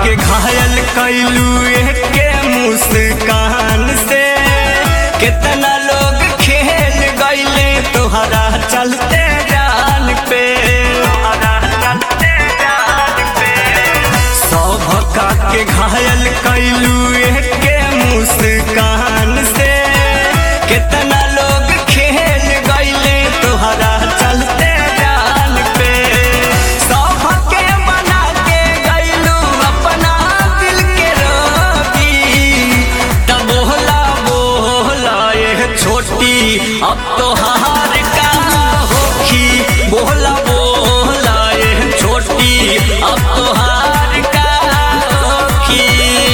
के घायल कैलू के मुस्कान से कितना लोग खेल गईले तोहरा चलते जान पे तोहरा चलते जान पे सौभका के घायल कैलू के मुस्कान से कितना लोग खेल गईले तोहरा चलते जान पे सौभके बना के गईलू अपना दिल के रोगी तब बोला बोला ये छोटी अब तो हार का होखी बोला बोला ये छोटी अब तो हार का होखी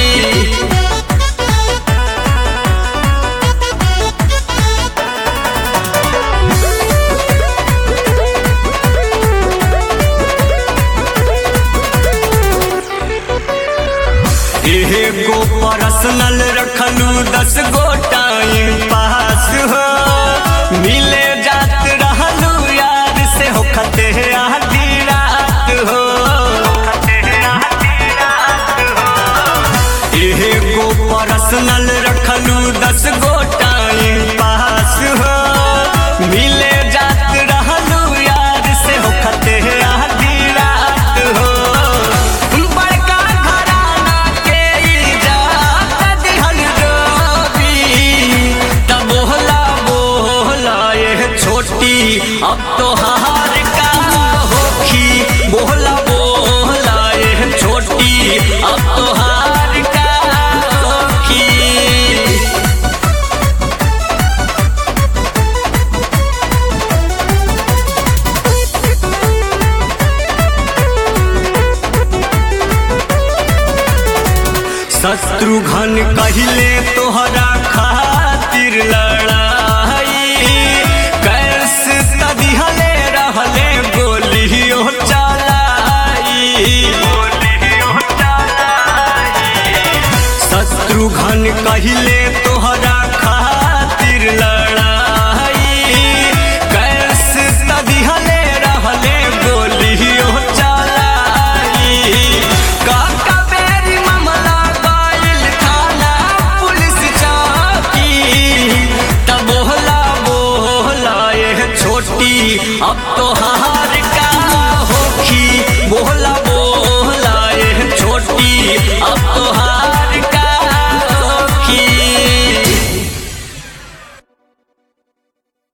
एगो पर्सनल रखलू दस गो टाइम पास हो मिले जात रहलू यार से हो खते आधी रात हो एगो पर्सनल रखलू दस गो टाइम पास हो मिले जात रहलू यार से हो खते आधी रात हो बड़का घराना के इजाजत दिहल डोबी तब बोला बोला ये छोटी अब तो हार का होखी बोला बोला ये छोटी अब तो हार का होखी शत्रुघ्न कहले तोहरा खातिर लड़ाई कैसे तदिहले रहले गोलियो चलाई शत्रुघ्न कहले तोहरा खातिर लड़ाई कैसे तदिहले रहले गोलियो चलाई काका बेरी मामला गइल थाना पुलिस चौकी तब बोला बोला ये छोटी अब तो हाँ